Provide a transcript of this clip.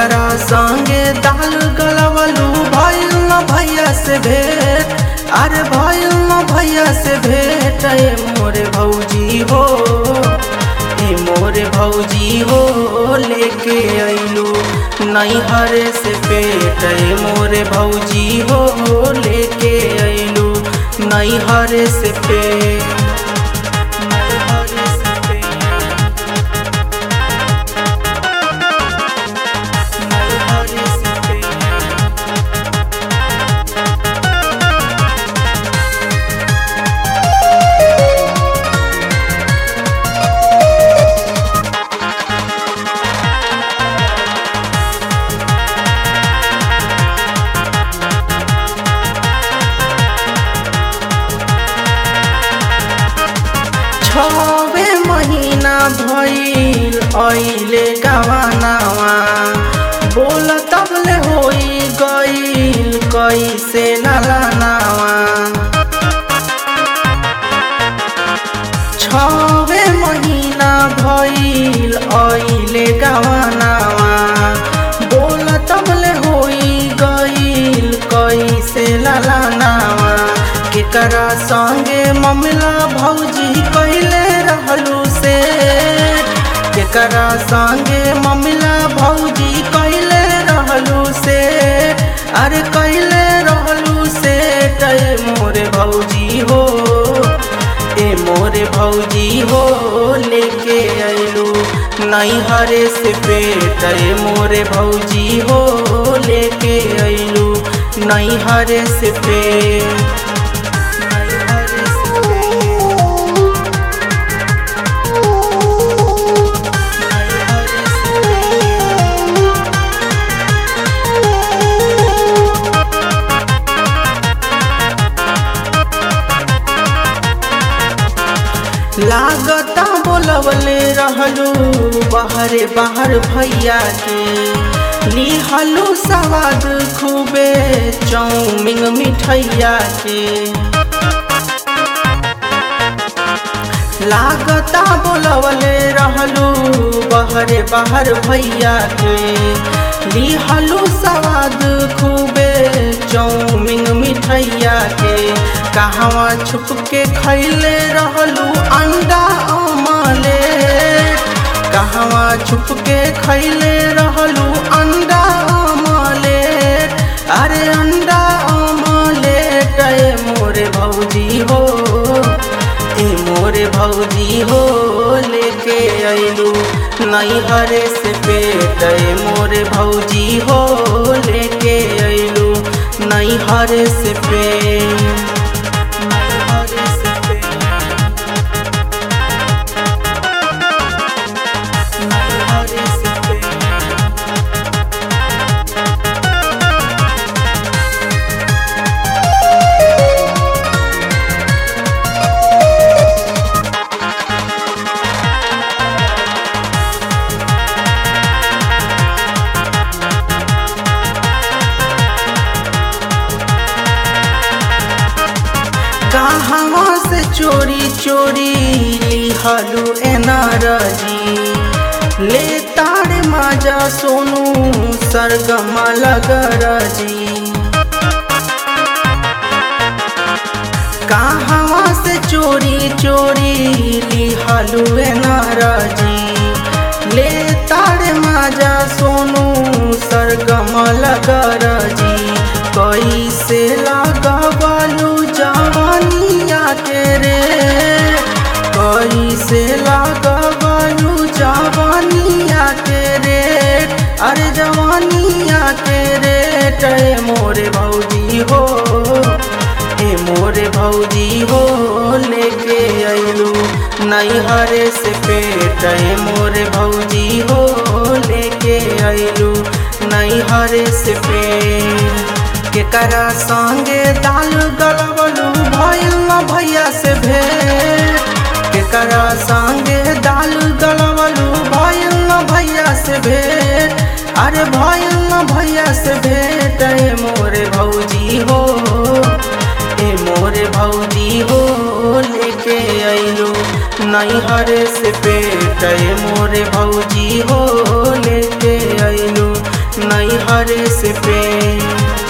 केकरा संगे दाल गलवलू भइल न भैया से भेट अरे भइल न भैया से भेट ए मोरे भौजी हो ए मोरे भौजी हो लेके अइलू नैहर से पेट ए मोरे भौजी हो लेके अइलू नैहर से पेट नैहर से पेट नैहर से पेट छवे महीना भइल अइले गवानावा बोल तबले होई गइल कैसे नलानावा छवे महीना भइल अइले गवानावा बोल तबले होई गइल कैसे ललानावा केकरा संगे ममला भौजी कैले रहलू से केकरा संगे ममला भौजी कैले रहलू से अरे कैले रहलू से टे मोरे भौजी हो ए मोरे भौजी हो लेके अइलू नैहरे से पेट ए मोरे भौजी हो लेके अइलू नैहरे से पेट नैहरे से पेट नैहरे से लागता बोलवले रहलू बाहरे बाहर भैया के लिहलू सवाद खूबे चौमिंग मिठैया के लागता बोलवले रहलू बाहरे बाहर भैया के लिहलू सवाद खूबे चौमिंग मिठैया के कहवा छुप के खैले रहलू अंडा अमले कहवा छुप के खैले रहलू अंडा अमले अरे अंडा अमले ए मोरे भौजी हो ए मोरे भौजी हो लेके अइलू नैहरे से पेट ए मोरे भौजी हो लेके अइलू नैहरे से पेट नैहरे से पेट नैहरे से पेट कहवा से चोरी चोरी लिहलू एनारजी ले तारे माजा सोनू सरगमा लगरजी कहवा से चोरी चोरी लिहलू एनारजी ले तारे माजा सोनू सरगमा लगरजी कैसे लगवलू जवानिया के रे कैसे लगवलू जवानिया के रे अरे जवानिया के रे ए मोरे भौजी हो ए मोरे भौजी हो लेके अइलू नैहरे से पेट ए मोरे भौजी हो लेके अइलू नैहरे से पेट केकरा संगे दाल गलवलू भइल न भैया से भेट केकरा संगे दाल गलवलू भइल न भैया से भेट अरे भइल न भैया से भेट ए मोरे भौजी हो ए मोरे भौजी हो लेके अइलू नैहर से पेट ए मोरे भौजी हो लेके अइलू नैहरे से प्रेम